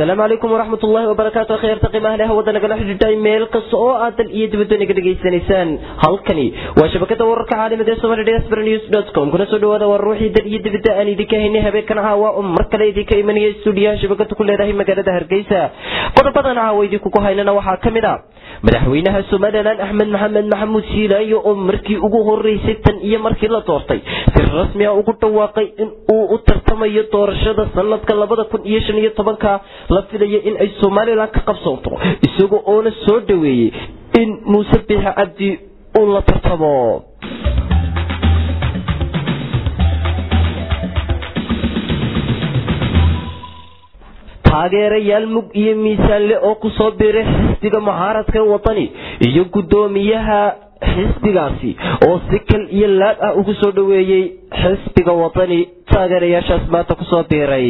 asalaamu calaykum waraxmat ullaahi wabarakaatu kheyrta qiimaha leh wadda nagala xidhiidhay meel kasta oo aad dal iyo dibadda naga dhegaysanaysaan halkani waa shabakada wararka caalamada ee somali diaspora news dot com kuna soo dhawaada war ruuxii dal iyo dibadda aan idinka haynay habeenkan caawa oo mar kale idinka imanaya stuudiyaha shabakada ku leedahay magaalada hargeysa qodobadan caawa idinkugu haynana waxaa ka mid a madaxweynaha somalilan axmed maxamed maxamuud siilaayo oo markii ugu horeysay tan iyo markii la doortay si rasmi a ugu dhawaaqay in uu u tartamayo doorashada sanadka labada kun iyo shan iyo tobanka la filaya in ay somalilan ka qabsoonto isaga oona soo dhaweeyey in muuse biixi cabdi uu la tartamo taageerayaal mug iyo miisaanle oo kusoo biiray xisbiga mucaaradka wadani iyo guddoomiyaha xisbigaasi oo si kal iyo laab ah ugu soo dhaweeyey xisbiga wadani taageerayaashaas maanta kusoo biiray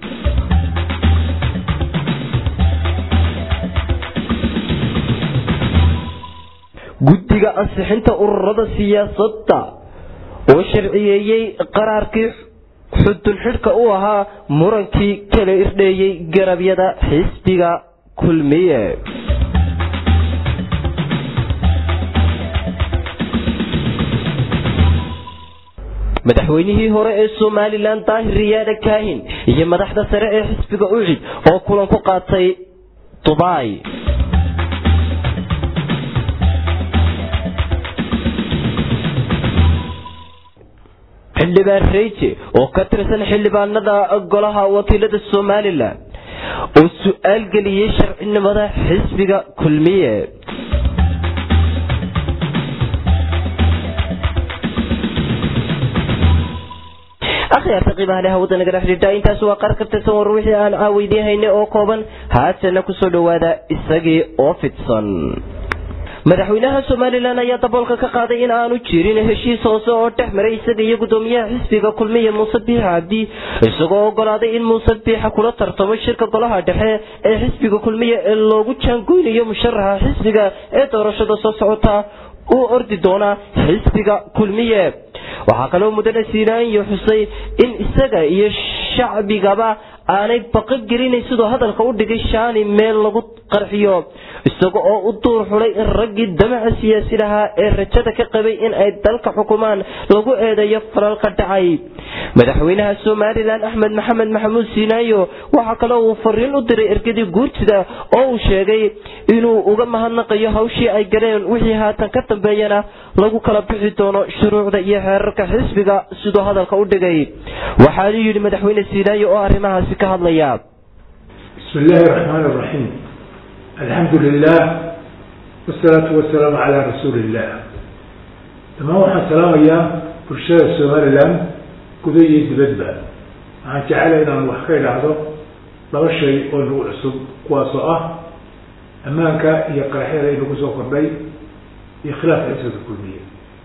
guddiga ansixinta ururada siyaasadda oo sharciyeeyey qaraarkii xudun xidhka u ahaa murankii kala irdheeyey garabyada xisbiga kulmiye madaxweynihii hore ee somalilan daahir riyaada kaahin iyo madaxda sare ee xisbiga ucid oo kulan ku qaatay dubai xildhibaan reyje oo ka tirsan xildhibaanada golaha wakiilada somalilan oo su-aal geliyey sharcinimada xisbiga kulmiye akhyaarta qiimaha leh hawada nagala xidhiidha intaas waa qaar ka tirsan war wixii aan caaweydiin haynay oo kooban haatana kusoo dhawaada isagii oo fidsan madaxweynaha somalilan ayaa daboolka ka qaaday in aanu jirin heshiis hoose oo dhex maray isaga iyo guddoomiyaha xisbiga kulmiya muuse biixa cabdi isagoo ogolaaday in muuse biixa kula tartamo shirka golaha dhexe ee xisbiga kulmiya ee loogu jaangoynayo musharaxa xisbiga ee doorashada soo socota uu ordi doona xisbiga kulmiye waxaa kaloo mudane siinaanyo xusay in isaga iyo shacbigaba aanay baqa gelinayn siduu hadalka u dhigay shaani meel lagu qarxiyo isaga oo u duur xulay in raggii damaca siyaasi lahaa ee rajada ka qabay in ay dalka xukumaan lagu eedeeyo falalka dhacay madaxweynaha somalilan axmed maxamed maxamuud siinaayo waxaa kaloo uu fariin u diray ergadii guurtida oo uu sheegay inuu uga mahadnaqayo hawshii ay galeen wixii haatan ka dambeeyana lagu kala bixi doono shuruucda iyo xeerarka xisbiga siduu hadalka u dhigay waxaanu yidhi madaxweyne siinaayo oo arrimahaasi ka hadlaya bismi illaahi raxmaan raxiim alxamdu lilah wasalaatu wasalaamu calaa rasuuli illah dhammaan waxaan salaamayaa bulshada somalilan guda iyo dibadba waxaan jecela inaan wax ka idhaahdo laba shay oo nagu cusub kuwaasoo ah ammaanka iyo qaraxyada inagu soo kordhay iyo khilaafka xisbiga kulmiye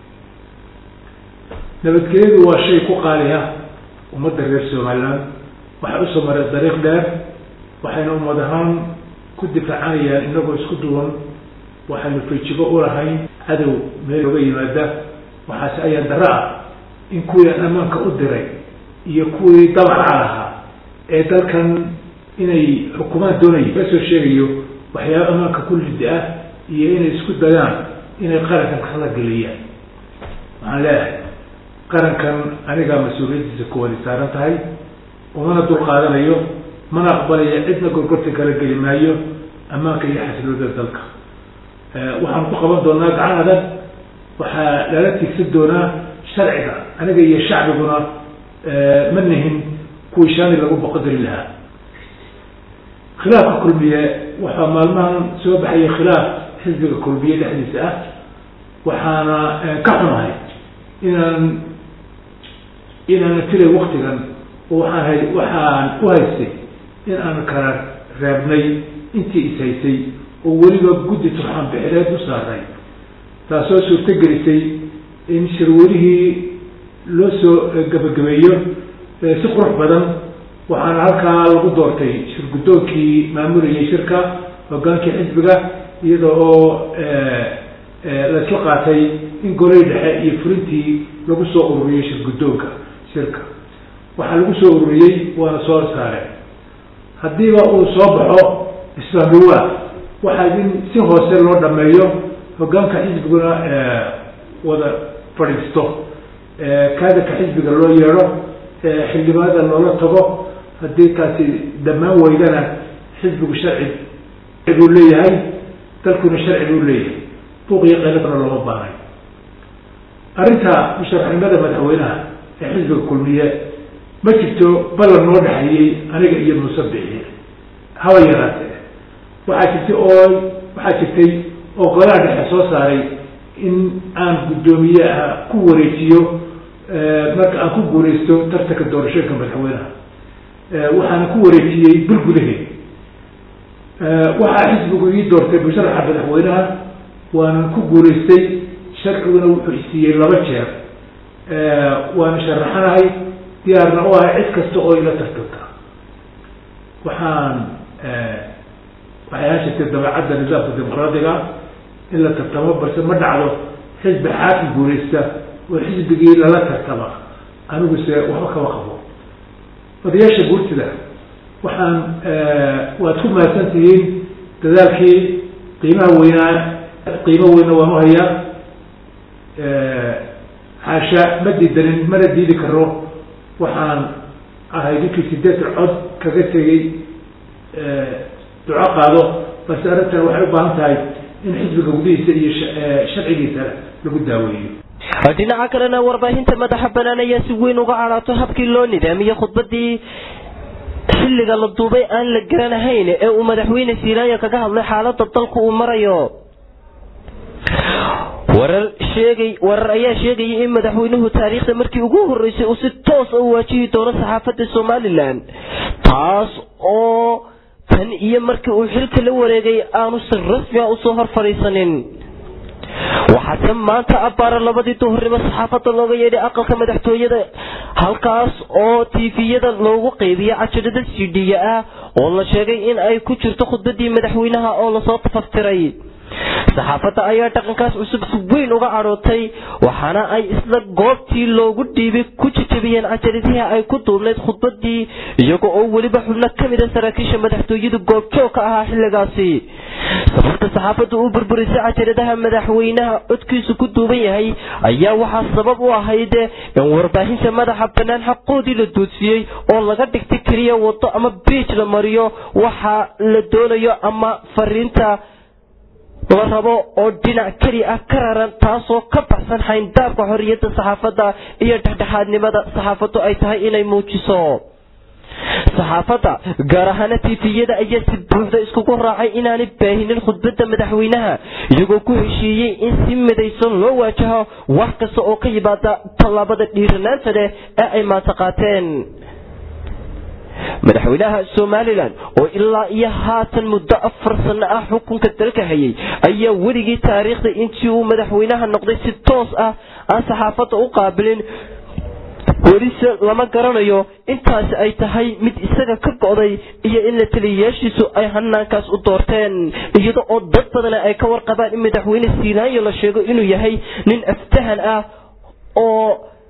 nabadgelyadu waa shay ku qaaliya ummadda reer somaliland waxay usoo mareen dariiq dheer waxayna ummad ahaan ku difaacanayaan inagoo isku duwan waxaynu fejigo ulahayn cadow meel oga yimaada waxaase ayaan daro ah in kuwii ammaanka u diray iyo kuwii dabaca lahaa ee dalkan inay xukumaan doonaya ka soo sheegayo waxyaaba ammaanka ku lidi ah iyo inay isku dayaan inay qarankan kala geliyaan waxaan leeyahay qarankan anigaa mas-uuliyaddiisa kuwani saaran tahay umana dul qaadanayo mana aqbalaya cidna gorgorta kala geli maayo ammaanka iyo xasilooda dalka waxaan ku qaban doonaa gacan adag waxaa lala tigsan doonaa sharciga aniga iyo shacbiguna ma nihin kuwii shaani lagu boqodari lahaa khilaafka kulmiye waxaa maalmahan soo baxaya khilaaf xisbiga kulmiye dhexdiisa ah waxaana ka xunahay inaan inaanan filay waktigan waxaan hay waxaan u haystay in aan kala reebnay intii is haysay oo weliba guddi turxaan bixireed u saaray taasoo suurto gelisay in shirwelihii loo soo gabagabeeyo si qurux badan waxaana halkaa lagu doortay shir guddoonkii maamulayay shirka hogaankii xisbiga iyada oo laisla qaatay in golay dhexe iyo fulintii lagu soo ururiyey shir guddoonka shirka waxaa lagu soo ururiyey waana soo saareen haddiiba uu soo baxo isfahmiwaa waxaa in si hoose loo dhameeyo hoggaanka xisbiguna wada fadhiisto kaadirka xisbiga loo yeedho xildhibaanada loola tago haddii taasi dhammaan weydana xisbigu sharci buu leeyahay dalkuna sharci buu leeyahay buuq iyo qayladna looma baanay arrinta musharaxnimada madaxweynaha ee xisbiga kulmiye ma jirto ballan noo dhexeeyey aniga iyo muuse bixiye haba yaraatee waxaa jirtay oo waxaa jirtay oo golaha dhexe soo saaray in aan guddoomiyeha ku wareejiyo marka aan ku guureysto tartanka doorashooyinka madaxweynaha waxaana ku wareejiyey bil gudaheed waxaa xisbigu ii doortay musharaxa madaxweynaha waanan ku guureystay sharciguna wuxuu isiiyey laba jeer waana sharaxanahay diyaarna u ahay cid kasta oo ila tartanta waxaan waxay ahaan jirtay dabeecadda nidaamka dimuqraadiga in la tartamo balse ma dhacdo xisbi xaakim guureysta oo xisbigii lala tartama aniguse waxba kama qabo odayaasha guurtida waxaan waad ku mahadsan tihiin dadaalkii qiimaha weynaa qiimo weyna waan u hayaa xaasha ma diidanin mana diidi karo waxaan ahay ninkii sideetan cod kaga tegey duco qaado balse arrintan waxay u baahan tahay in xisbiga gudihiisa iyo sharcigiisa lagu daaweeyo dhinaca kalena warbaahinta madaxa banaan ayaa si weyn uga cadhaato habkii loo nidaamiyey khudbadii xilliga la duubay aan la garanahayn ee uu madaxweyne siilaayo kaga hadlay xaalada dalku uu marayo warar sheegay warar ayaa sheegayay in madaxweynuhu taariikhda markii ugu horeysay uu si toos u waajihi doono saxaafadda somalilan taas oo tan iyo markii uu xilka la wareegay aanu si rasmi a usoo hor fadhiisanin waxaase maanta abbaara labadii duhurnimo saxaafadda looga yeedhay aqalka madaxtooyada halkaas oo tifiyada loogu qeybiya cajirada sidhiya ah oo la sheegay in ay ku jirto khudbadii madaxweynaha oo lasoo tafaftiray saxaafadda ayaa dhaqankaas cusub si weyn uga cadhootay waxaana ay isla goobtii loogu dhiibay ku jijabiyeen cajaradihii ay ku duubnayd khudbadii iyaga oo weliba xubno ka mid a saraakiisha madaxtooyadu goobjoog ka ahaa xilligaasi sababta saxaafadda u burburisay cajaradaha madaxweynaha codkiisu ku duuban yahay ayaa waxaa sabab u ahayd in warbaahinta madaxa bannaan xaqoodii la duudsiyey oo laga dhigtay keliya wado ama biij la mariyo waxa la doonayo ama fariinta la rabo oo dhinac keli ah ka raran taasoo ka baxsan xayndaabka xorriyadda saxaafadda iyo dhexdhexaadnimada saxaafaddu ay tahay inay muujiso saxaafadda gaar ahaana tifiyada ayaa si buuxda iskugu raacay inaanay baahinin khudbadda madaxweynaha iyagoo ku heshiiyey in si midaysan loo waajaho wax kasta oo ka yimaada tallaabada dhiiranaanta leh ee ay maanta qaateen madaxweynaha somalilan oo ilaa iyo haatan muddo afar sano ah xukunka dalka hayay ayaa weligii taariikhda intii uu madaxweynaha noqday si toos ah aan saxaafadda u qaabilin welise lama garanayo intaasi ay tahay mid isaga ka go'day iyo in la taliyayaashiisu ay hanaankaas u doorteen iyada oo dad badana ay ka warqabaan in madaxweyne siilaayo la sheego inuu yahay nin aftahan ah oo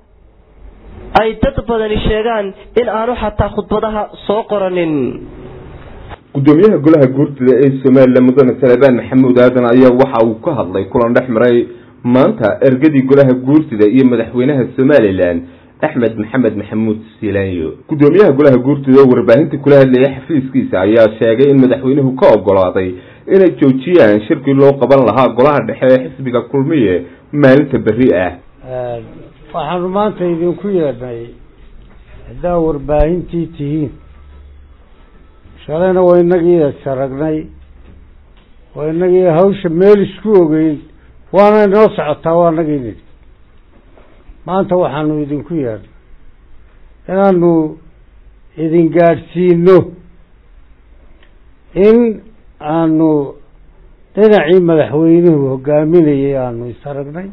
ay dad badani sheegaan in aanu xataa khudbadaha soo qoranin gudoomiyaha golaha guurtida ee somalilan mudane salebaan maxamuud aadan ayaa waxa uu ka hadlay kulan dhex maray maanta ergadii golaha guurtida iyo madaxweynaha somalilan axmed maxamed maxamuud silaanyo gudoomiyaha golaha guurtida oo warbaahinta kula hadlayay xafiiskiisa ayaa sheegay in madaxweynuhu ka ogolaaday inay joojiyaan shirkii loo qaban lahaa golaha dhexe ee xisbiga kulmiye maalinta berri ah waxaanu maanta idinku yeedhnay haddaa warbaahintii tihiin shalayna waa inagii saragnay waa inagii hawsha meel isku ogeyn waana inoo socotaa waa inagii nidhi maanta waxaanu idinku yeedhnay inaanu idin gaadhsiino in aanu dhinacii madaxweynuhu hogaaminayay aanu isaragnay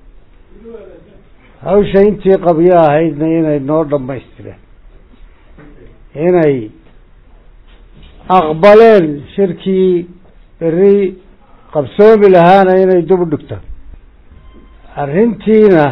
hawsha intii qabyo ahaydna inay noo dhammaystireen inay aqbaleen shirkii berri qabsoomi lahaana inay dub dhigtaan arrintiina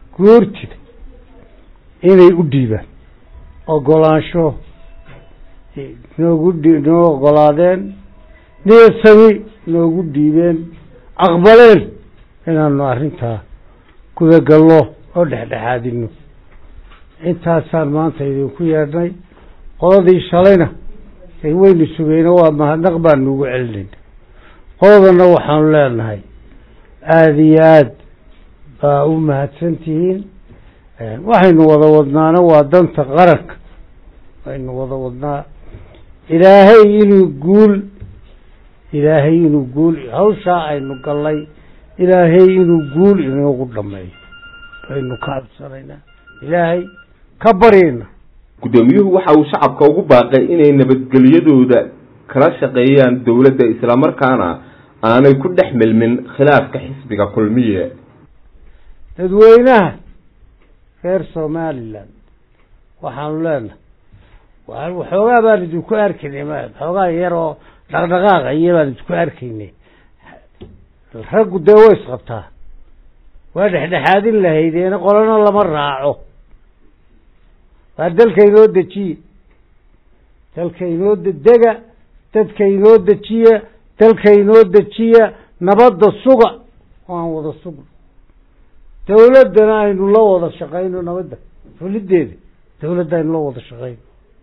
guurtida inay u dhiibaan ogolaansho noogu dhi noo ogolaadeen niyad sami noogu dhiibeen aqbaleen inaanu arrintaa gudagallo oo dhexdhexaadino intaasaan maanta idinku yeedhnay qoladii shalayna waynu sugeyna waa mahadnaq baanu ugu celinayna qoladana waxaanu leenahay aada iyo aad baa u mahadsan tihiin waxaynu wada wadnaana waa danta qaranka waynu wada wadnaa ilaahay inuu guul ilaahay inuu guul hawshaa aynu gallay ilaahay inuu guul inoogu dhameeyo baynu ka cabsanaynaa ilaahay ka baryayna guddoomiyuhu waxa uu shacabka ugu baaqay inay nabadgelyadooda kala shaqeeyaan dowladda islamarkaana aanay ku dhex milmin khilaafka xisbiga kulmiye dadweynaha reer somalilan waxaanu leenahay waxoogaa baan idinku arkaynay m xoogaa yar oo dhaqdhaqaaqa iyo baan idinku arkaynay raggu dee way isqabtaa waa dhexdhexaadin lahaydeena qolana lama raaco waa dalka inoo dejiye dalka inoo dega dadka inoo dejiya dalka inoo dejiya nabadda suga oo aan wada sugno dawladdana aynu la wada shaqayno nabadda fulideeda dawladda aynu la wada shaqayno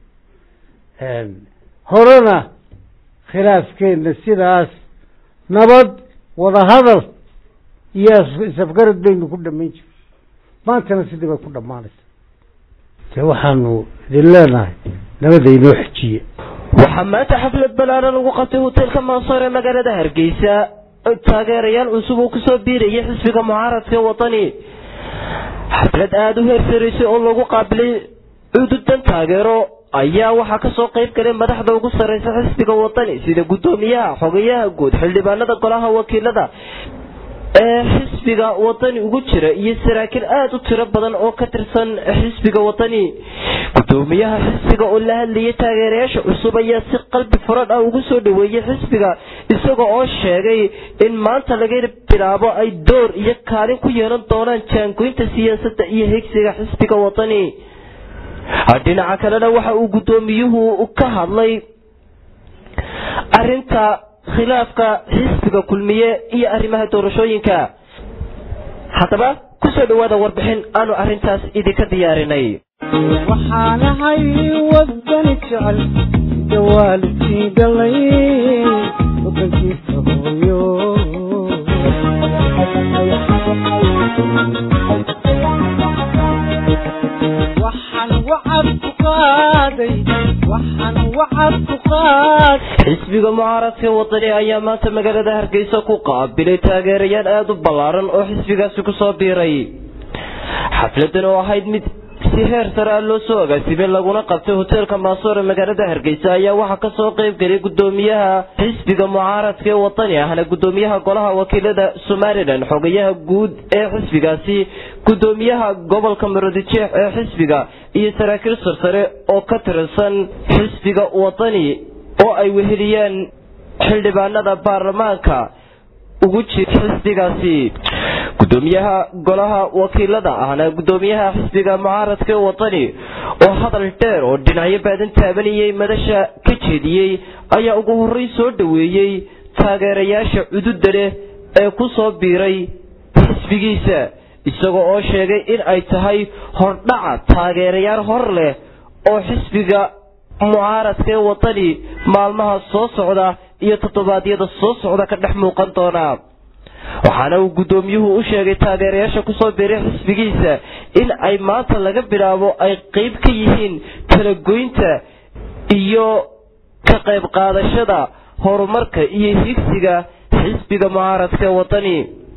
horena khilaafkeenna sidaas nabad wadahadal iyo isafgarad baynu ku dhamayn jira maantana sidii bay ku dhammaanaysa dee waxaanu idin leenahay nabada inoo xejiye waxaa maanta xaflad ballaaran lagu qabtay hoteelka mansoor ee magaalada hargeysa taageerayaal cusub uu kusoo biirayay xisbiga mucaaradka wadani xaflad aada u heersaraysay oo lagu qaabilay cududan taageero ayaa waxaa kasoo qayb galay madaxda ugu sarreysa xisbiga wadani sida guddoomiyaha xogayaha guud xildhibaanada golaha wakiilada ee xisbiga wadani ugu jira iyo saraakiil aada u tiro badan oo ka tirsan xisbiga wadani guddoomiyaha xisbiga oo la hadlayay taageerayaasha cusub ayaa si qalbi furan ah ugu soo dhaweeyey xisbiga isaga oo sheegay in maanta laga bilaabo ay door iyo kaalin ku yeelan doonaan jaangoynta siyaasadda iyo higsiga xisbiga wadani dhinaca kalena waxa uu guddoomiyuhu ka hadlay arinta khilaafka xisbiga kulmiye iyo arrimaha doorashooyinka haddaba kusoo dhawaada warbixin aanu arrintaas idinka diyaarinay waxaanahay wadani jecel dawaalidkii dhalay wadankiisa hooyo waxaan wacad ku qaaday waxaan wacad ku qaaday xisbiga mucaaradka wadani ayaa maanta magaalada hargeysa ku qaabilay taageerayaal aada u ballaaran oo xisbigaasi kusoo biiray xafladan oo ahayd mid si heer sare ah loo soo agaasimay laguna qabtay hoteelka maasoor ee magaalada hargeysa ayaa waxaa kasoo qayb galay guddoomiyaha xisbiga mucaaradka ee wadani ahna guddoomiyaha golaha wakiilada somalilan xogayaha guud ee xisbigaasi guddoomiyaha gobolka marodijeex ee xisbiga iyo saraakiil sarsare oo ka tirsan xisbiga wadani oo ay weheliyeen xildhibaanada baarlamaanka ugu jira xisbigaasi guddoomiyaha golaha wakiilada ahna guddoomiyaha xisbiga mucaaradka ee wadani oo hadal dheer oo dhinacyo baadan taabanayay madasha ka jeediyey ayaa ugu horey soo dhaweeyey taageerayaasha cududa leh ee ku soo biiray xisbigiisa isagoo oo sheegay in ay tahay hordhaca taageerayaal hor leh oo xisbiga mucaaradka ee wadani maalmaha soo socda iyo toddobaadyada soo socda ka dhex muuqan doona waxaana uu guddoomiyuhu u sheegay taageerayaasha kusoo biiray xisbigiisa in ay maanta laga bilaabo ay qeyb ka yihiin talagoynta iyo ka qayb qaadashada horumarka iyo higsiga xisbiga mucaaradka ee wadani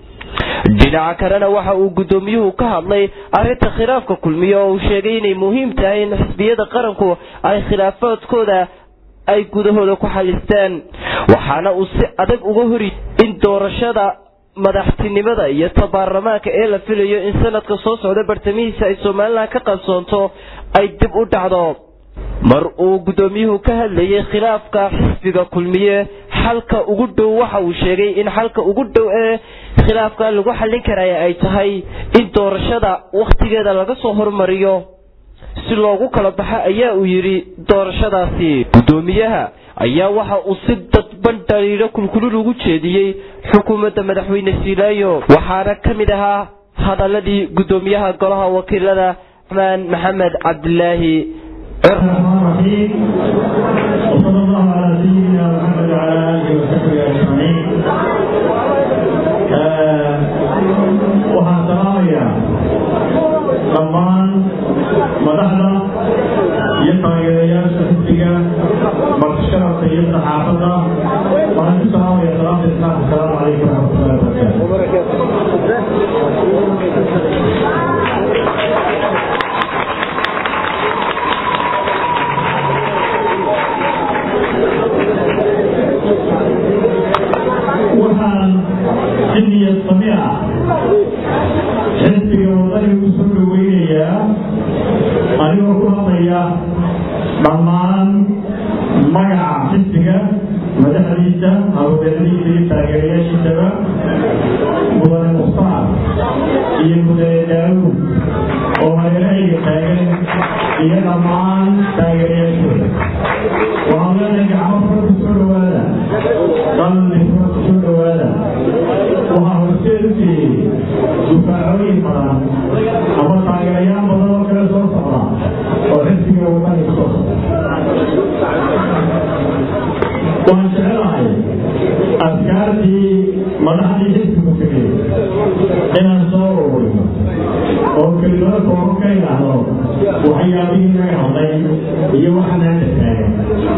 dhinaca kalena waxa uu guddoomiyuhu ka hadlay arrinta khilaafka kulmiye oo uu sheegay inay muhiim tahay in xisbiyada qaranku ay khilaafaadkooda ay gudahooda ku xalistaan waxaana uu si adag uga hori in doorashada madaxtinimada iyo ta baarlamaanka ee la filayo in sanadka soo socda bartamihiisa ay somalilan ka qabsoonto ay dib u dhacdo mar uu guddoomiyuhu ka hadlayay khilaafka xisbiga kulmiye xalka ugu dhow waxa uu sheegay in xalka ugu dhow ee khilaafka lagu xallin karaya ay tahay in doorashada wakhtigeeda laga soo hormariyo si loogu kala baxa ayaa uu yidhi doorashadaasi guddoomiyaha ayaa waxa uu si dadban dhaliilo kulkulul ugu jeediyey xukuumadda madaxweyne siilaayo waxaana ka mid ahaa hadaladii guddoomiyaha golaha wakiilada raxmaan maxamed cabdilaahi وصلى الله على سيدنا محمد وعلى اله وصحبه اجمعين waxaan salaamayaa dhammaan madaxda iyo taageerayaasha xisbiga martisharafka iyo saxaafadda waxaan ku salaamaya salaamta islaamka asalaamu calaykum waraxmatullahi wabarakaatu waxaan si niyad sami ah xisbiga wadaniga u soo dhoweynayaa anigoo ku hadlaya dhammaan magaca xisbiga madaxdiisa hawlbeeladiisa iyo taageerayaashiisaba mudane mukhtaar iyo mudane daawuud oo hareerahayga taagan iyo dhammaan taageerayaashooda waxaan leenahay gacmo fara ku soo dhowaada qalbi fara ku soo dhowaada waxaa horseed u siiyey dufaacooyin badan ama taageerayaal badan oo kale soo socda oo xisbiga wadani ku soo socda waan jecelahay askaartii madaxdii xisbigu tegay inaan soo ururiyo oo kelimado kooban ka idhaahdo waxyaabihii naga hadlay iyo waxa maanta taagan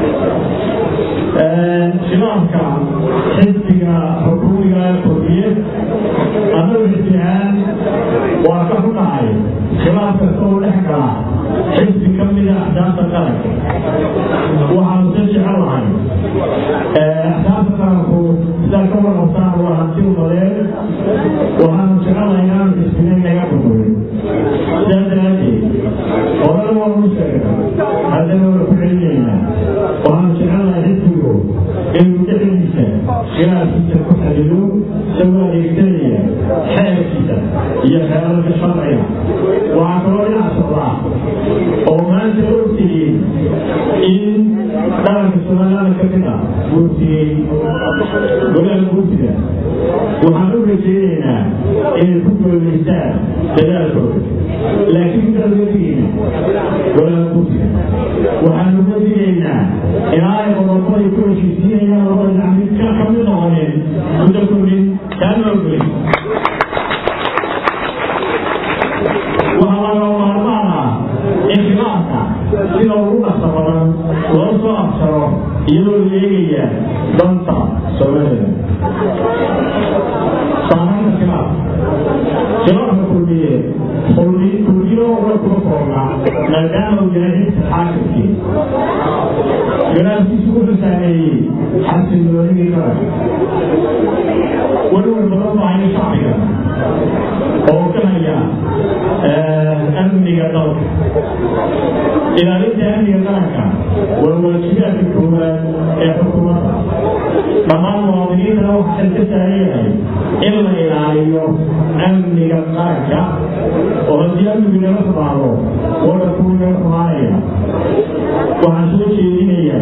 khilaafka xisbiga xukuumiga kordhiye annagu xisbi ahaan waa ka xunahay khilaaf kasta oo dhex gala xisbi ka mida axdaafta qaranka waxaanu si jecelahay axdaafta qaranku sidaa ka warqabtaan waa hanti umadeen waxaanu jecelahay inaanu xisbina naga burburin sidaa daraaddeed horena waanu sheegna haddana waa ku celinaynaa waxaanu jecelahay xisbigu inuu dhexdiisa khilaafkiisa ku xalido isagoo adeegsanaya xeerkiisa iyo xeerarka sharciga waxaa kaloo dhinac socdaa oo maanta ogtihiin in dhalanka somalilaanda ka mid ah guurtiyey golaha guurtida waxaan u rajaynaynaa inay ku gooleystaan dadaalkooda laakiin dalwadigeena golaha guurtida waxaanu ka digaynaa ilaa ay qodobada ku heshiisiinayaan labada dhinac mid ka kamid noqonin muddo kordhin kaana ogolin waxaa laga maarmaan ah in khilaafka sida ugu dhaqsa badan loo soo absaro iyadoo la eegaya danta soomaalida saamaynta khilaaf khilaafka kulmiye kulmiyo uga kuma koobna maadaama uu yahay xisbi xaakimkii khilaafkiisu wuxuu saameeyey xasilloonidii qaranka welwel badan bahayo shacbiga oo ka haya amniga dalka ilaalinta amniga qaranka waa waajibaadka koowaad ee xukuumadda dhammaan muwaadiniintana waxaa ka saaran yahay in la ilaaliyo amniga qaranka oo haddii amnigu naga xumaado wadhankuu naga xumaanaya waxaan soo jeedinayaa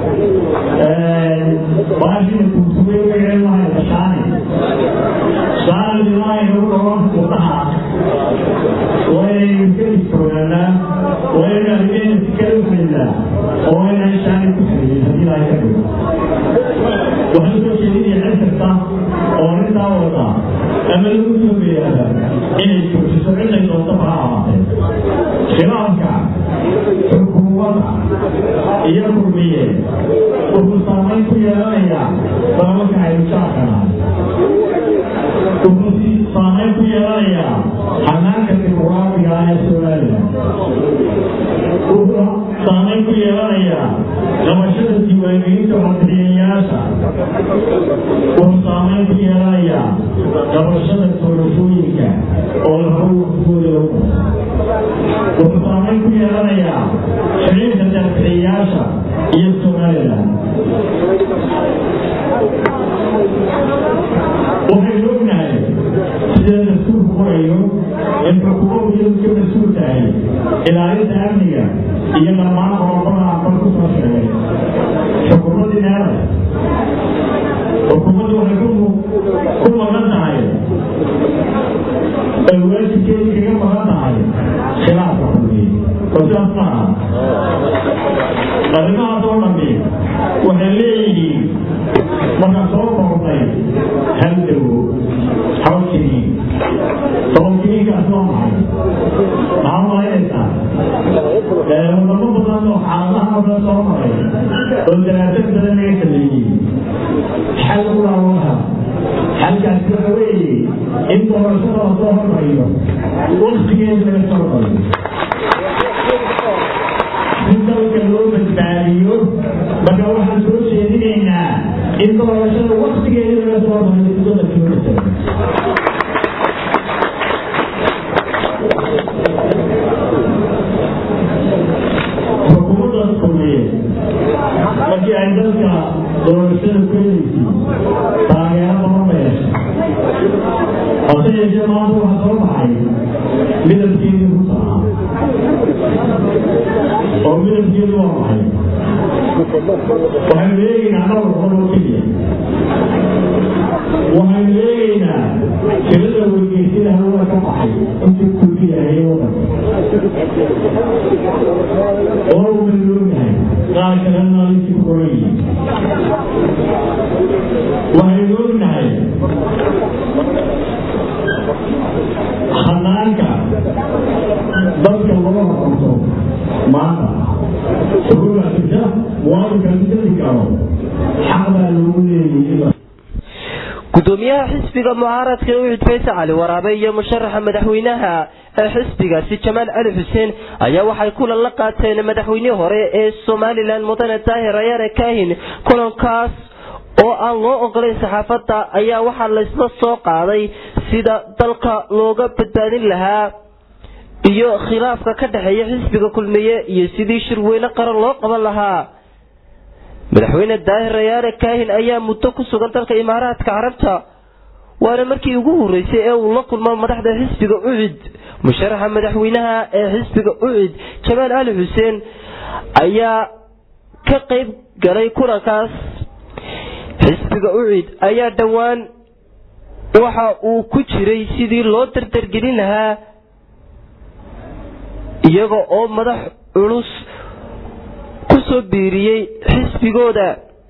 baashina kuutubay magaceen lahay bashaani shaani ilaahay nagu dhawan wadnaha waynaynu ka digtoonaanaa waynu arrimeena sikada u xidhnaa oo waynaan shaani ku xidhin haddii ilaahay ka dhigo waxaan soo jeedinaya cid kasta oo arrintaa wada ama lagu soo beyaada inay joojiso ciday doontaba ha ahaatee khilaafka xukuumadda iyo kurmiye wuxuu saamayn ku yeelanayaa dalalka aynu jaarkanahay wuxuu saamayn ku yeelanayaa xanaanka dimuqraadiga ah ee somalilan wuxuu saamayn ku yeelanayaa qabashada diiwaangelinta codbixiyayaasha wuxuu saamayn ku yeelanayaa qabashada doorashooyinka oo lahaw waqtigooda lagu wuxuu saamayn ku yeelanayaa xiriirka deebixiyayaasha iyo somalilan waxaynu ognahay sida dastuurku qorayo in xukuumaddu iyadu ka mas-uul tahay tahay ilaalinta amniga iyo dhammaan qodobada aan kor ku soo sheegay xukuumaddii meelay xukuumaddu waxay ku maqan tahay ay waajibkeedii kaga maqan tahay khilaafka kulmiye oo sidaas maaha arrimahaas oo dhammi waxay leeyihiin markaan soo koobnay hal dawo hal kiniin tobankiniinkaas waa maxay maxaa malaynaysaa wadamo badan oo xaaladaha oo dhan soo maray oo daraasad badan laga sameeyey xal u laawadaha xalkaasi waxa weeye in doorashada la soo hormariyo waktigeeda laga soo hormariyo si dalka loo badbaadiyo marka waxaan soo jeedinaynaa in doorashada waktigeeda laga soo hormariyo si dalka loo badbaadiyo xukuumaddaas kulmiye markii ay dalka doorashada keenaysay taageero badan ba yeeshay hase yeeshee maanta waxaa soo baxay midabkeedii ku tahaa oo midabkeedu waa maxay waxaynu eegaynaa dhowr qodoo keliya waxaynu eegaynaa tirada wargeysida hawada ka baxay intii kulkiyahay wadanka oo baynu ognahay qaar kalena intii ku qoran yihiin waxaynu ognahay hanaanka dadka laga horqabto maanta xukuumaa jirta muwaadinka midadi karo xaq baa loogu leeyahay gudoomiyaha xisbiga mucaaradka ee ucid faysa cali waraabe iyo musharaxa madaxweynaha ee xisbigaasi jamaal cali xuseen ayaa waxay kulan la qaateen madaxweynihii hore ee somalilan mudane daahir ayaare kaahin kulankaas oo aan loo ogolayn saxaafadda ayaa waxaa laysla soo qaaday sida dalka looga badbaadin lahaa iyo khilaafka ka dhexeeya xisbiga kulmiye iyo sidii shirweyne qaran loo qaban lahaa madaxweyne daahir rayaare kaahin ayaa muddo ku sugan dalka imaaraadka carabta waana markii ugu horeysay ee uu la kulmo madaxda xisbiga ucid musharaxa madaxweynaha ee xisbiga ucid jamaal cali xuseen ayaa ka qayb galay kulankaas xisbiga ucid ayaa dhowaan waxa uu ku jiray sidii loo dardargelin lahaa iyaga oo madax culus kusoo biiriyey xisbigooda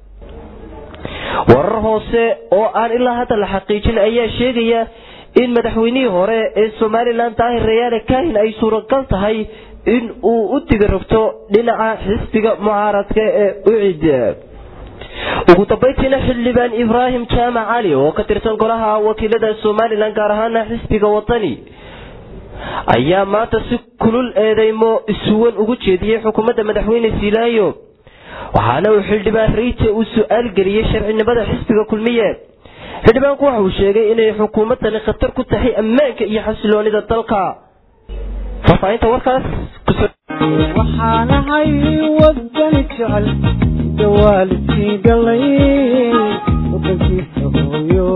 warar hoose oo aan ilaa hadda la xaqiijin ayaa sheegaya in madaxweynihii hore ee somalilan daahir rayaale kaahin ay suuragal tahay in uu u diga rogto dhinaca xisbiga mucaaradka ee ucid ugu dambayntiina xildhibaan ibraahim jaamac cali oo ka tirsan golaha wakiilada somalilan gaar ahaana xisbiga wadani ayaa maanta si kulul eedeymo isuwan ugu jeediyey xukuumadda madaxweyne siilaayo waxaana uu xildhibaan reyte uu su-aal geliyey sharcinimada xisbiga kulmiye xildhibaanku waxa uu sheegay inay xukuumaddani khatar ku tahay ammaanka iyo xasiloonida dalka faahfaahinta warkaas waxaanahay wadani jecel dawaalidkii dhalay wadankiisa hooyo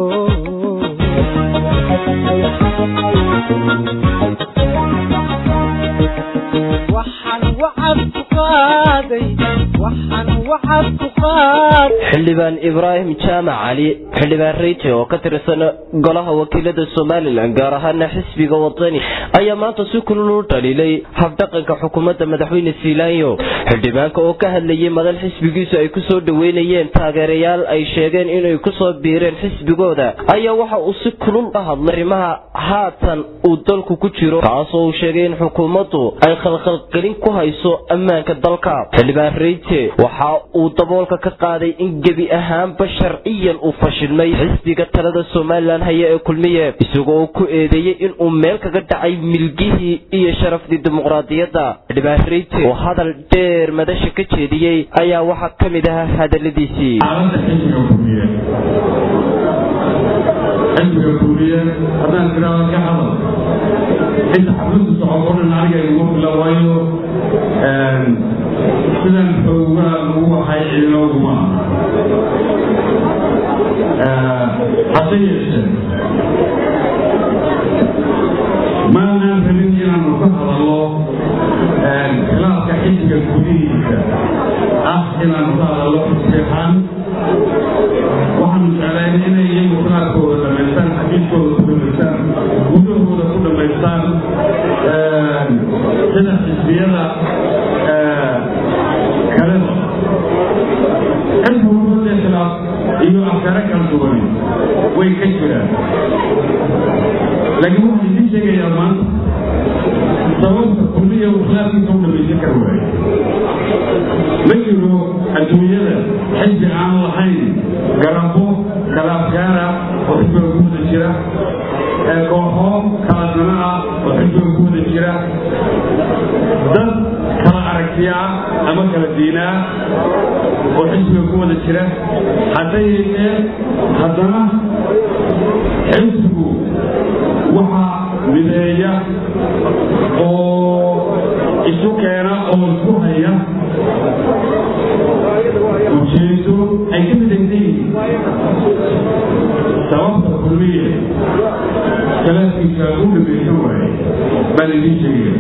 waxaan wacad ku qaaday waxaan wacad ku qaaday xildhibaan ibraahim jaamac cali xildhibaan reyte oo ka tirsan golaha wakiilada somalilan gaar ahaana xisbiga wadani ayaa maanta si kulul u dhaliilay habdhaqanka xukuumadda madaxweyne siilaanyo xildhibaanka oo ka hadlayay madal xisbigiisu ay kusoo dhaweynayeen taageerayaal ay sheegeen inay kusoo biireen xisbigooda ayaa waxa uu si kulul ka hadlay arrimaha haatan uu dalku ku jiro kaasoo uu sheegay in xukuumaddu ay khalkhalgelin ku hayso ammaanka dalka xildhibaan reyte waxa uu daboolka ka qaaday in gebi ahaanba sharciyan uu fashilmay xisbiga talada somalilan haya ee kulmiye isagoo uu ku eedeeyey inuu meel kaga dhacay milgihii iyo sharafdii dimuqraadiyadda xildhibaan reyte oo hadal dheer madasha ka jeediyey ayaa waxaa ka mid ahaa hadaladiisii xaaladda xisbiga kulmiye xisbiga kulmiye haddaan tiraado ka hadal inta xabintu socoto dhan aniga igu fila waayo sidan xoogaa lagu waxay ciidooduma hase yeeshee maanaan rabin inaanu ka hadallo jeclayn inay iyagu khilaafkooda dhamaystaan xaqiiqkooda ku dhamaystaan gudahooda ku dhamaystaan sida xisbiyada kaleba xisbi walba khilaaf iyo afkaare kala duwan way ka jiraan laakiin waxaan idiin sheegayaa maanta sababta kulliya uu khilaafkiisa u dhamaysan kara waayo ma jiro adduunyada xisbi aan lahayn garabo kala afkaara oo xisbiga ku wada jira kooxo kala dana ah oo xisbiga ku wada jira dad kala aragtiya ah ama kala diina ah oo xisbiga ku wada jira hadda yeeshee haddana xisbigu waxaa mideeya oo isu keena oo isku haya ujeedo ay ka midaysan yihiin sababta kulmiye salaadkiisa u dhamaysan waaye baan idiin sheegaya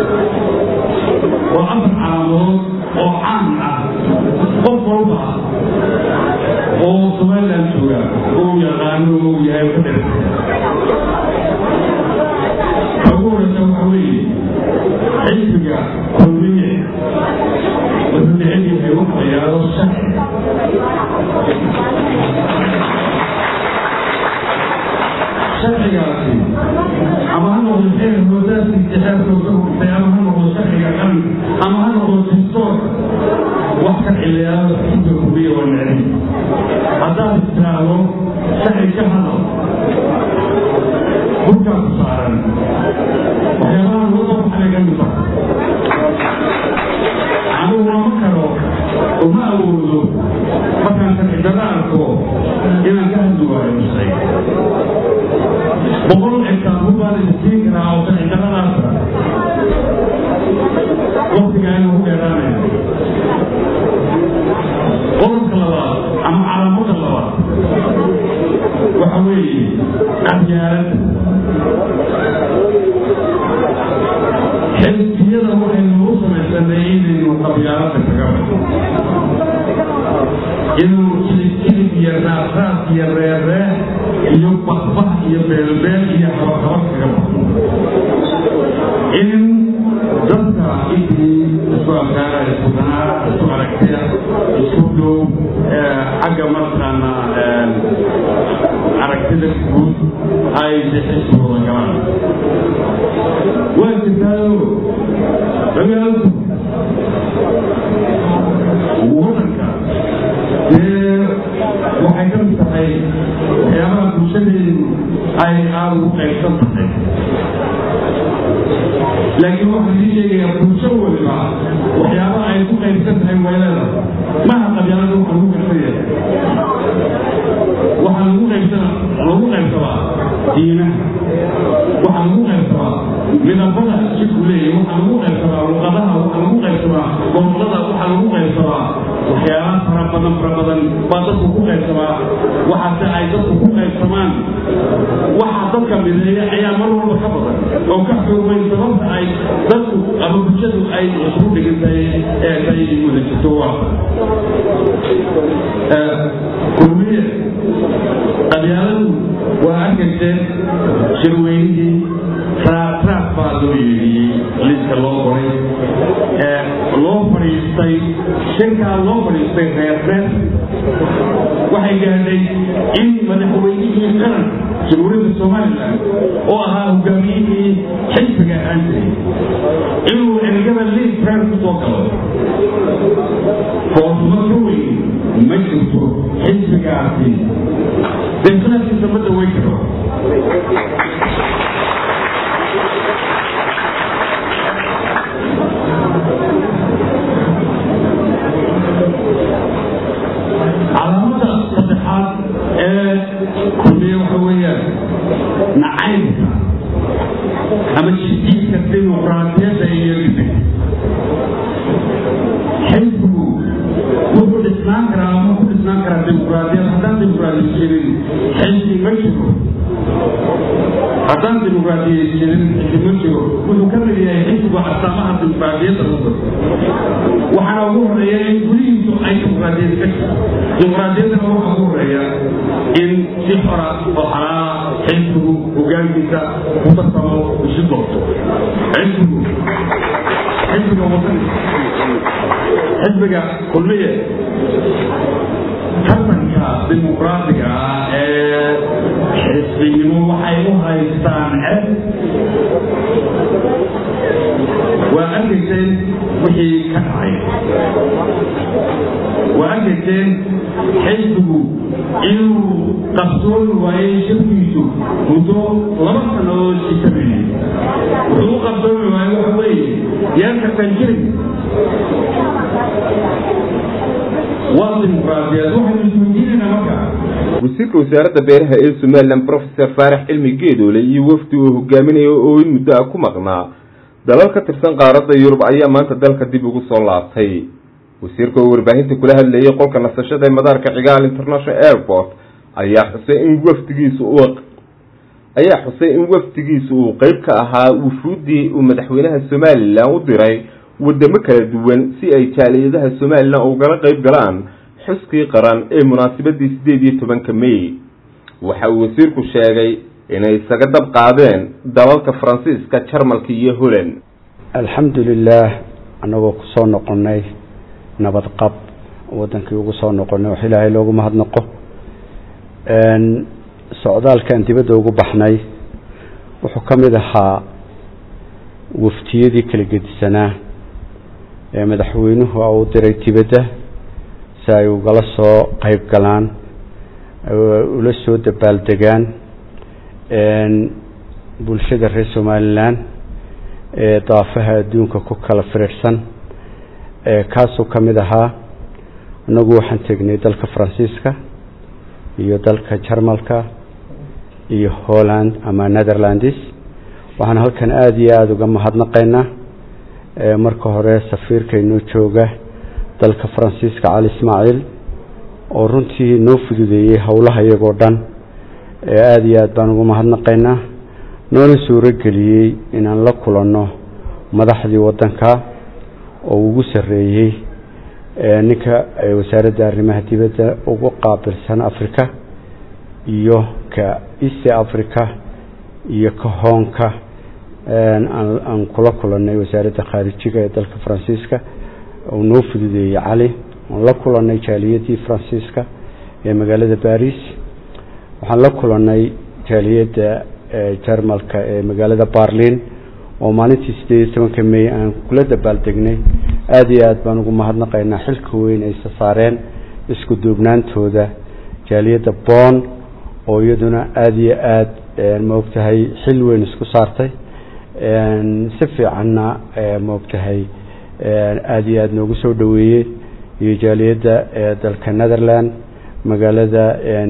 waa afar calaamood oo caan ah qof walba oo somaliland jooga uu yaqaano uu yahay ka dhir ugu horeysa waxa weeye xisbiga kulmiye wuxuu neceb yahay wax la yidhaahdo sharci sharcigaasi ama ha noqdo xeer hoosaadkiisa xeerka uga hurtay ama ha noqdo sharciga qaran ama ha noqdo distoorka wax ka cileeyaado xisbiga kulmiye waa neceb haddaad istiraahdo sharci ka hadal burkaa ku saaran waxyaabaha loo soo baxay ka mid ah anigu lama karo uma awoodo markaan sharci darro arko inaan ka hadli waayo musay boqol exaamul baan idinsiin karaa oo sharci darradaasa waktigaa inuu ku dheeraanaya qodobka labaad ama calaamada labaad waxa weeye qabyaaladda xisbiyada waxaynu u samaysanay inaynu qabyaaladda kaga baxo inuu jilib jilib iyo raasraas iyo reerreeh iyo bahbah iyo beelbeel iyo habahaba kaga baxo in dadka intii isku afkaara isku danaa isku aragtaya isku dhow xagga markaana aragtida guud ay xisbigooda galaan waa jirtaayo dagaalku wadanka dee waxay ka mid tahay waxyaabaha bulshadeedu ay aada ugu qaybsan tahay laakiin waxaan idin sheegayaa bulsho waliba waxyaabaha ay ku qaybsan tahay weelada maha qabyaalada waxa lagu qaybsan yahay waxaa lagu qaybsana lagu qaybsadaa diinaha waxaa lagu qaybsadaa midabada jidku leeyahay waxaa lagu qaybsadaa luqadaha waxaa lagu qaybsadaa gobolada waxaa lagu qaybsadaa waxyaalaha fara badan fara badan baa dadku ku qaybsamaa waxaase ay dadku ku qaybsamaan waxa dadka mideeya ayaa mar walba ka badan oo ka xoogay sababta ay dadku ama bulshadu ay isugu dhigantahay ee ay wada jirto waa kulmiye qabyaaladu waa arkayseen shirweynihii raaraaf baa loo yeedhiyey liiska loo qoray loo fadhiistay shirkaa loo fadhiistay reerreer waxay gaadhay in madaxweynihii qaran jamhuuriyadda somalilan oo ahaa hogaamiyihii xisbiga ahaan jiray inuu ergada liis reer ku soo galo foosuma ka weyn ma jirto xisbigaasi deeqlaadkiisa ma daweyn karo calaamada saddexaad ee kulmiye waxa weeyaan nacaybka ama jisiiska dimuqraadiyadda iyo gidib xisbigu wuxuu dhisnaan karaa ama ku dhisnaan karaa dimuqraadiyad haddaan dimuqraadiyad jirin xisbi ma jiro haddaan dimuqraadiyad jirin xisbi ma jiro wuxuu ka mid yahay xisbiga astaamaha dimuqraadiyadda lagu daro waxaana ugu horeeya in gudihiisu ay dimuqraadiyad ka jirto dimuqraadiyaddana waxaa ugu horeeya in si xora oo xalaala xisbigu hogaankiisa ku tarsamo isu doorto xisbigu xisbiga wadani xisbiga kulmiye tartanka dimuqraadiga ah ee xisbinimo waxay u haystaan ceb waa arkayseen wixii ka dhacay waa arkayseen xisbigu inuu qabsooni waayey shirkiisu muddo laba sannadood isameeyey wuxuu u qabsoomi waayey waxa weeye yaan kartaan jirin waa dimuqraadiyad waxaynu isweydiinaynaa marka wasiirka wasaaradda beeraha ee somalilan professor faarax cilmi geedoole iyo wafdi uu hogaaminayo oo in muddo ah ku maqnaa dalal ka tirsan qaaradda yurub ayaa maanta dalka dib ugu soo laabtay wasiirka oo warbaahinta kula hadlayay qolka nasashada ee madaarka cigaal international airport ayaa xusay in wafdigiisu uu ayaa xusay in wafdigiisu uu qeyb ka ahaa wufuuddii uu madaxweynaha somalilan u diray wadamo kala duwan si ay jaaliyadaha somalilan ugala qeyb galaan xuskii qaran ee munaasabadii sideed iyo tobanka may waxa uu wasiirku sheegay inay isaga dab qaadeen dalalka faransiiska jarmalka iyo holland alxamdu lilaah annagoo kusoo noqonnay nabad qab wadankii ugu soo noqonay wax ilaahay loogu mahadnaqo socdaalkan dibadda ugu baxnay wuxuu ka mid ahaa waftiyadii kala gedisanaa ee madaxweynuhu u diray dibadda si ay ugala soo qeyb galaan ula soo dabaaldegaan bulshada reer somalilan ee daafaha adduunka ku kala firiirsan kaasuu ka mid ahaa annagu waxaan tegnay dalka faransiiska iyo dalka jarmalka iyo holland ama netherlandis waxaan halkan aada iyo aada uga mahadnaqaynaa marka hore safiirka inoo jooga dalka faransiiska cali ismaaciil oo runtii noo fududeeyey howlaha iyagoo dhan aada iyo aad baan ugu mahadnaqaynaa noona suuro geliyey inaan la kulanno madaxdii waddanka oo ugu sarreeyey ninka wasaaradda arrimaha dibadda ugu qaabilsan africa iyo ka east africa iyo ka hoonka aan kula kulannay wasaaradda khaarijiga ee dalka faransiiska uu noo fududeeyey cali aan la kulannay jaaliyadii faransiiska ee magaalada baris waxaan la kulannay jaaliyadda jarmalka ee magaalada barlin oo maalintii sideed iyo tobanka may aan kula dabaaldegnay aada iyo aad baan ugu mahadnaqaynaa xilka weyn ay sasaareen isku duubnaantooda jaaliyadda bon oo iyaduna aada iyo aada maogtahay xil weyn isku saartay si fiicanna maogtahay aada iyo aada noogu soo dhoweeyey iyo jaaliyadda dalka netherland magaalada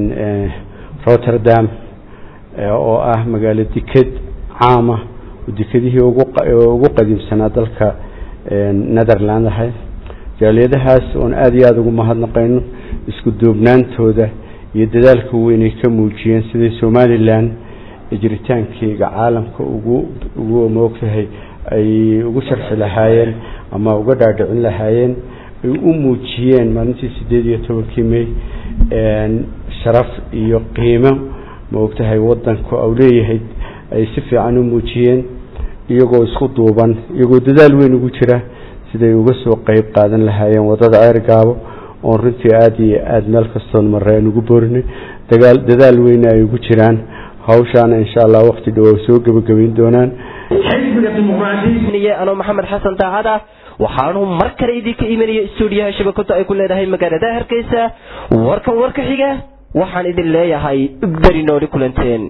rotterdam oo ah magaalo deked caama dekadihii ugu qadiimsanaa dalka netherland ahay jaaliyadahaas oon aada iyo aada ugu mahadnaqayno isku duubnaantooda iyo dadaalka weynay ka muujiyeen sidai somalilan jiritaankeyga caalamka ugu ugu maogtahay ay ugu sharxi lahaayeen ama uga dhaadhicin lahaayeen ay u muujiyeen maalintii sideed iyo tobankii may sharaf iyo qiimo maogtahay wadanku au leeyahay ay si fiican u muujiyeen iyagoo isku duuban iyagoo dadaal weyn ugu jira siday uga soo qeyb qaadan lahaayeen wadada ceergaabo oon runtii aada iyo aada meel kastoon marre aan ugu boorinay dagaal dadaal weyna ay ugu jiraan hawshaana insha allah waqti dhowow soo gebagabayn doonaan xisbiga dimuqraadiyiin anoo maxamed xasan daacad ah waxaanu mar kale idinka imanaya stuudiyaha shabakadu ay ku leedahay magaalada hargeysa warkan warka xiga waxaan idin leeyahay beri nooli kulanteen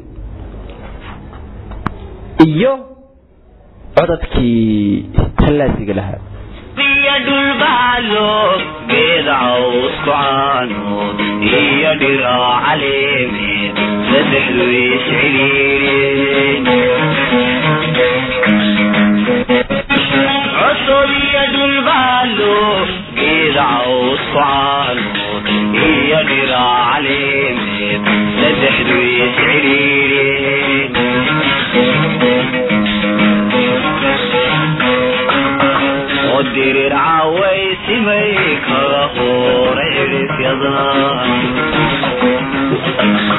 iyo codadkii tallaasiga lahaa iyo dhulbaalo geed cawsku caanood iyo dhiro caleemeed saddexdu isciriireen cusub iyo dhulbaalo geed cawsku caanood iyo dhiro caleemeed saddexdu isciriireen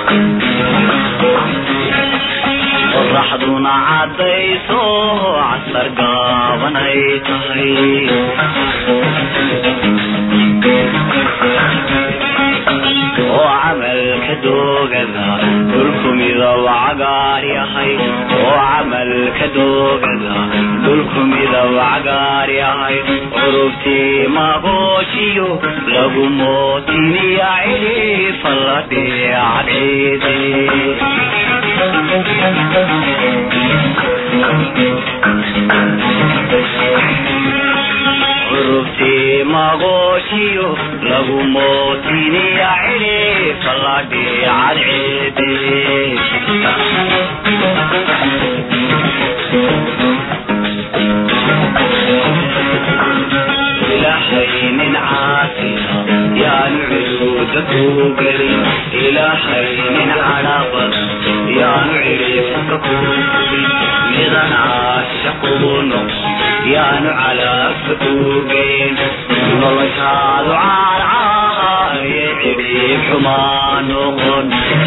qoraxduna caddayso casar gaaban ay tahay oo camalka doogada dhulku midab cagaar yahay oo camalka doogada dhulku midab cagaar yahay curubtii magoojiyo lagu mootiniya cilifa la dheecadheede curubtii magoojiyo lagu mootiniya cilifa la dheecadceede ilaahay nin caasiya yaanu cuduuda ku gelin ilaahay nin cadhaabad yaanu cirifka ku gelin midan caashaqu noqon yaanu calaabka ku geyn noloshaadu caarcaaye cirif xumaa noqon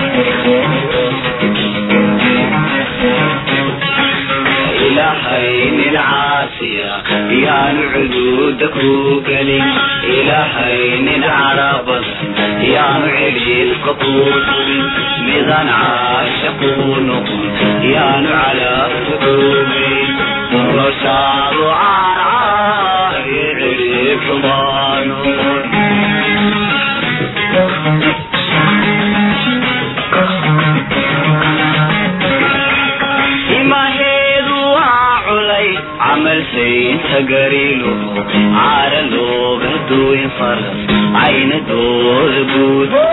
ilaahay nin caasiya yaanu cuduuda ku gelin ilaahay nin cadhabadan yaanu cirifka ku sugin midan caashaqu noqon yaanu calaabka ku geyn noloshaadu caarcaaye cirif xumaa noqon imaheedu waa culay camal saynta gariilo caara looga duwin faras ayna dooda guudte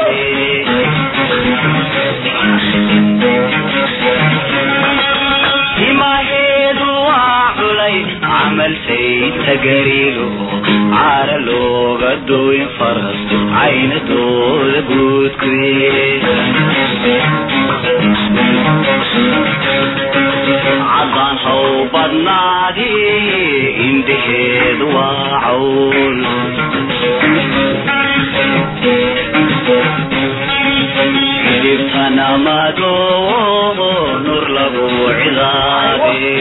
imaheedu waa culay camal saynta gariilo caara looga duwin faras ayna dooda guudkuye caddaan haw badnaadi indhaheedu waa cawl xidhibtana madoo nur lagu cidaade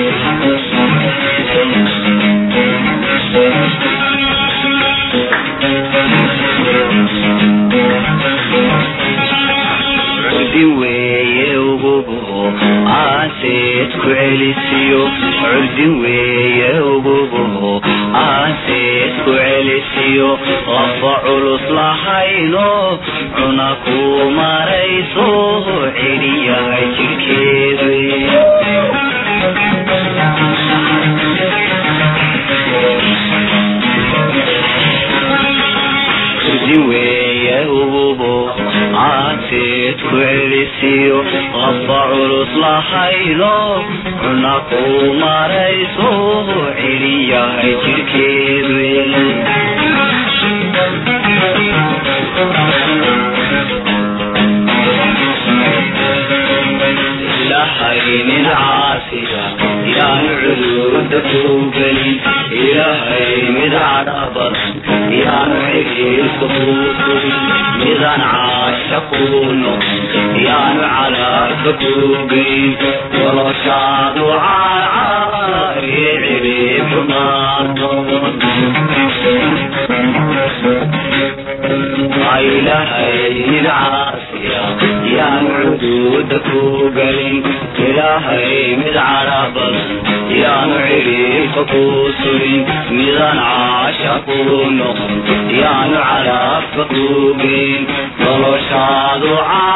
cudin weeye ugubo aanseed ku celisiyo cudin weeye ugubo aanseed ku celisiyo lafa culus lahayno cuna ku marayso celiyahay jidhkeedu cudin weeye ugubo aanseed ku celisiyo lafa culus lahayno cuna ku marayso celiyahay jidhkeedu ilaahay nin caasiya yaanu cuduuda ku gelin ilaahay mid cadha badan yaanu xiriirka ku sugin midan caashaqu noqon yaanu calaarka ku geyn noloshaadu caarcaaye ciriib xumaa noqon ilaahay mid caasiya yaan cuduuda ku gelin ilaahay mid cadha badan yaanu ciriibka ku sugin midan caashaqu noqon yaanu calaabka ku geyn noloshaadu caa